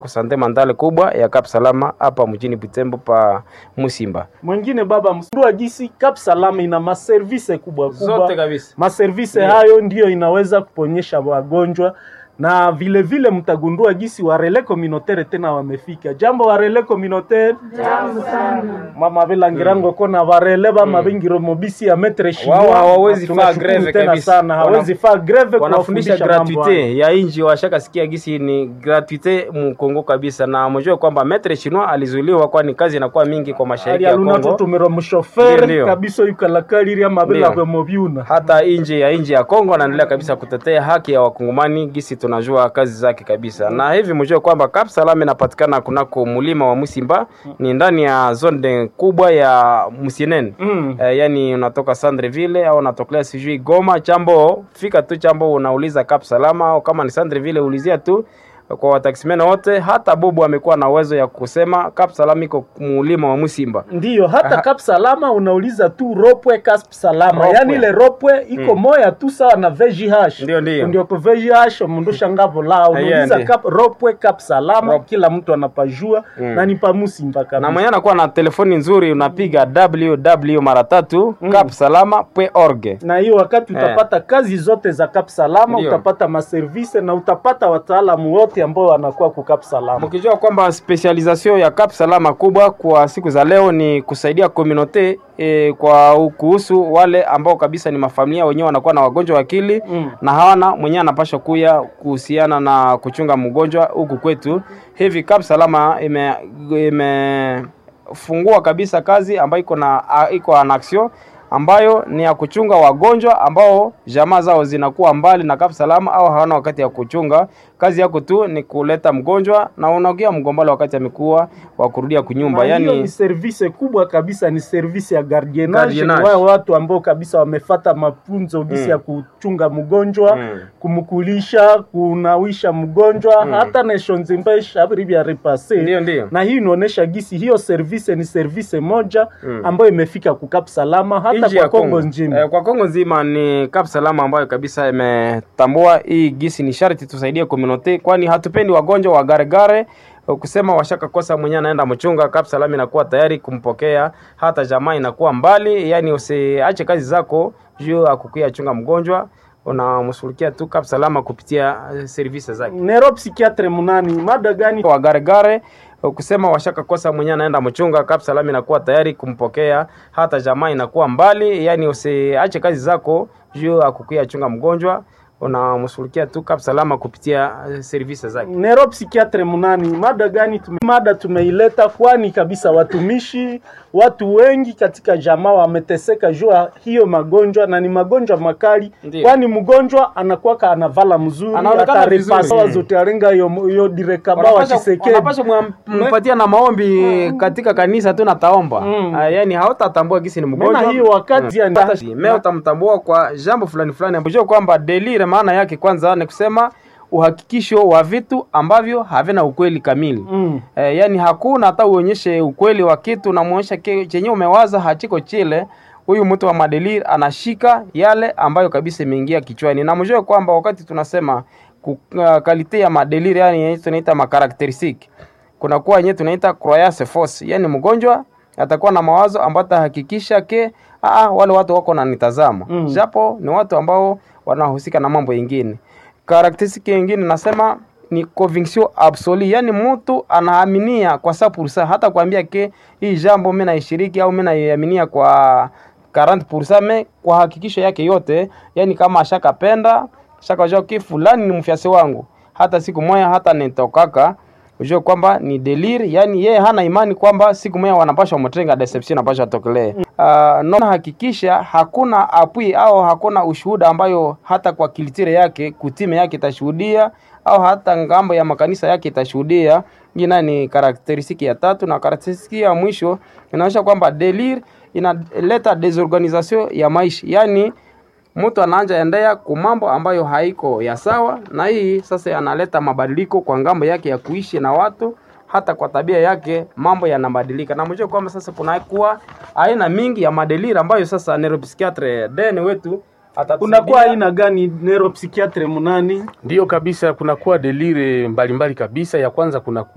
sante mandale kubwa ya Cap Salama hapa mjini Butembo pa Musimba. Mwingine baba msindua gisi Cap Salama ina maservise kubwa kubwa. Zote kabisa. Maservise Ndio. hayo ndiyo inaweza kuponyesha wagonjwa na vile vile mtagundua gisi warele communautaire tena wamefika. Jambo warele communautaire. Jambo sana. Mama Belangirango kona warele bama bingiro mobisi ya metre chinois. Wao hawawezi Na faa tunashukuru greve tena kabisa. sana. Wana- Hawezi faa greve wanafundisha kuwafundisha mambo haya. gratuite ya inji washaka sikia gisi ni gratuite mkongo kabisa, na mjue kwamba metre chinois alizuiliwa, kwani kazi inakuwa mingi kwa mashariki ya alialuna Kongo, tutumira Ndio, mushofere ndio. kabisa yukalakalirya mabela Ndio. kwe mobyuna hata nje ya nchi ya Kongo anaendelea kabisa kutetea haki ya wakongomani gisi tunajua kazi zake kabisa, na hivi mjue kwamba Cap Salama inapatikana kunako mulima wa Musimba, ni ndani ya zone kubwa ya Musienene Mm. Eh, yani unatoka Sandreville au unatokelea sijui Goma chambo, fika tu chambo unauliza Cap Salama, au kama ni Sandreville ulizia tu kwa wataximena wote. Hata Bobo amekuwa na uwezo ya kusema Cap Salama iko mulima wa Musimba. ndiyo hata Aha. Cap Salama unauliza tu ropwe Cap Salama Ropwe. yani ile ropwe iko moya tu sawa na VGH Ndio, ndio. ndio kwa VGH mundu shangavo la unauliza ndio. Cap ropwe Cap Salama Rop- kila mtu anapajua Mm. na ni pamusimba na kabisa mwenye anakuwa na telefoni nzuri unapiga www mara tatu Mm. capsalama.org. na hiyo wakati Eh. utapata kazi zote za Cap Salama Ndio. utapata maservise na utapata wataalamu wote ambao wanakuwa ku Cap Salama Mkijua kwamba specialisation ya Cap Salama kubwa kwa siku za leo ni kusaidia community e, kwa kuhusu wale ambao kabisa ni mafamilia wenyewe wanakuwa na wagonjwa wa akili Mm. na hawana mwenyewe anapasha kuya kuhusiana na kuchunga mgonjwa huku kwetu. Hivi Cap Salama ime, imefungua kabisa kazi ambayo iko na a- iko an action ambayo ni ya kuchunga wagonjwa ambao jamaa zao zinakuwa mbali na Cap Salama au hawana wakati ya kuchunga. Kazi yako tu ni kuleta mgonjwa na unaongea mgombalo wakati amekuwa wa kurudia kunyumba, Na hiyo ni yani service kubwa kabisa, ni service ya gardiennage. Gardiennage. Ni wale watu ambao kabisa wamefata mafunzo gisi Mm. ya kuchunga mgonjwa Mm. kumkulisha, kunawisha mgonjwa Mm. hata nation nzima ishabiri vya repase ndio ndio na hii inaonyesha gisi hiyo service ni service moja Mm. ambayo imefika kukap salama hata nchi kwa ya Kongo Kongo nzima. Eh, kwa Kongo nzima ni Cap Salama ambayo kabisa imetambua hii gisi ni sharti tusaidie community, kwani hatupendi wagonjwa wa garegare eh, kusema washaka kosa mwenyewe anaenda mchunga. Cap Salama inakuwa tayari kumpokea, hata jamaa inakuwa mbali, yani usiache kazi zako juu akukuya chunga mgonjwa, unamshughulikia tu Cap Salama kupitia eh, services zake Nero psikiatre munani mada gani? wa garegare kusema washaka kosa mwenyewe anaenda mchunga. Cap Salama inakuwa tayari kumpokea, hata jamaa inakuwa mbali, yani usiache kazi zako juu akukuya chunga mgonjwa, unamshughulikia tu Cap Salama kupitia eh, services zake. Nero psikiatre munani mada gani? Tume, mada tumeileta kwani kabisa watumishi watu wengi katika jamaa wameteseka jua hiyo magonjwa na ni magonjwa makali, Ndiyo. kwani mgonjwa anakuwa anavala mzuri Anaonekana atarepasa vizuri. zote arenga hiyo hiyo direkaba wa Wanapaswa Chisekedi wanapaswa mwam- mpatia na maombi katika kanisa tu nataomba Mm. Ah, yani hautatambua gisi ni mgonjwa Maana hiyo wakati Mm. yani- Hata me utamtambua kwa jambo fulani fulani ambao kwamba delire maana yake kwanza ni kusema uhakikisho wa vitu ambavyo havina ukweli kamili Mm. Eh, yani hakuna hata uonyeshe ukweli wa kitu namuonyesha ke- chenye umewaza hachiko chile. Huyu mtu wa madelir anashika yale ambayo kabisa imeingia kichwani, na mjue kwamba wakati tunasema ku- uh, kalite ya madelir, yani yenye tunaita makarakteristiki, kuna kuwa yenye tunaita croyance force, yani mgonjwa atakuwa na mawazo ambayo atahakikisha ke aa, wale watu wako na nitazama Mm. japo ni watu ambao wanahusika na mambo yengine. Karakteristiki yengine nasema ni conviction absolue, yani mtu anaaminia kwa sa pursa, hata kuambia ke hii jambo mimi naishiriki au mimi naiaminia kwa 40% me kwa hakikisho yake yote, yani kama ashakapenda shakajua ke fulani ni mfiasi wangu, hata siku moja hata nitokaka ujue kwamba ni deliri, yani yeye hana imani kwamba siku moja wanapasha mtenga deception napasha tokelee. Uh, no hakikisha hakuna apui au hakuna ushuhuda ambayo hata kwa kilitire yake kutime yake itashuhudia au hata ngambo ya makanisa yake itashuhudia. Ina ni karakteristiki ya tatu, na karakteristiki ya mwisho inaonyesha kwamba delir inaleta desorganisation ya maisha, yani mtu anaanja endea ku mambo ambayo haiko ya sawa, na hii sasa analeta mabadiliko kwa ngambo yake ya kuishi na watu, hata kwa tabia yake mambo yanabadilika. Na mjue kwamba sasa kunakuwa aina mingi ya madelira ambayo sasa neuropsychiatre den wetu kunakuwa atatusaidia aina gani neuropsychiatre munani Ndiyo kabisa, kunakuwa delire mbalimbali kabisa. Ya kwanza kuna